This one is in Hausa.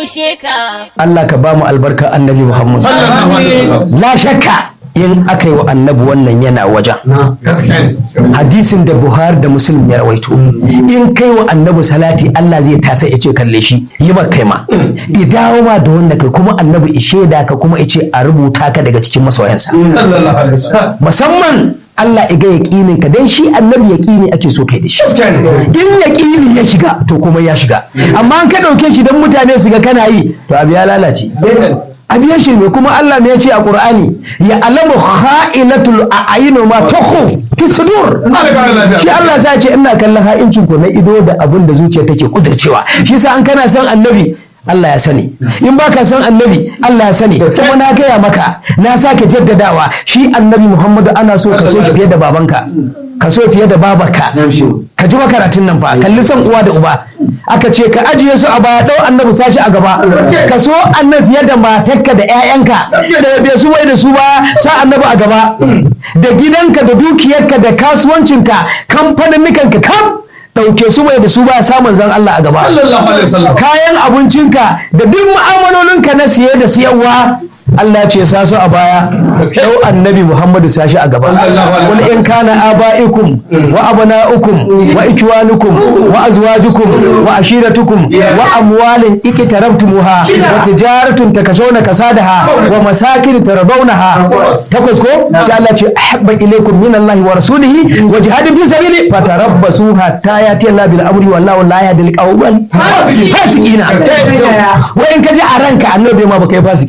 gaishe ka. Allah ka ba mu albarka annabi Muhammad la shakka in aka yi wa annabi wannan yana wajen hadisin da Buhari da Muslim ya rawaito in kai wa annabi salati Allah zai tasa ya ce kalle shi yi ma kai ma i dawo ma da wanda kai kuma annabi ishe da ka kuma ice a rubuta ka daga cikin masoyansa musamman Allah iga yaƙinin ka dan shi annabi yaƙini ake so kai da shi in yaƙini ya shiga to kuma ya shiga amma an ka ɗauke shi don mutane su ga kana yi to abu ya lalace abu ya shirme kuma Allah ne ya ce a Qur'ani ya alamu kha'ilatul a'yinu ma tukhu fi sudur shi Allah sai ce ina kallon ha'incin ku na ido da abin da zuciya take kudircewa shi yasa an kana son annabi Allah ya sani in baka san annabi Allah ya sani kuma na gaya maka na sake jaddadawa shi annabi Muhammadu ana so ka so shi fiye da babanka ka so fiye da babarka ka ji makaratun nan fa kalli san uwa da uba aka ce ka ajiye su a baya ɗau annabi sashi a gaba ka so annabi fiye da matarka da 'ya'yanka da bai su wai da su ba sa annabi a gaba da gidanka da dukiyarka da kasuwancinka kamfanin ka kam ɗauke su mai da su ba samun zan Allah a gaba kayan abincinka da duk mu'amalolinka na siye da siyarwa Allah ce sa su a baya yau annabi Muhammadu sashi a gaba wal in kana abaikum wa abnaukum wa ikwanukum wa azwajukum wa ashiratukum wa amwalin ikitarabtumuha wa tijaratun takashawna kasadaha wa masakin taradawnaha takwas ko sai Allah ce ahabba ilaykum min Allah wa rasulihi wa jihadin fi sabili fatarabbasu hatta yati Allah bil amri wallahu la yahdil qawmal fasiqina wa in kaji a ranka annabi ma baka yi fasiki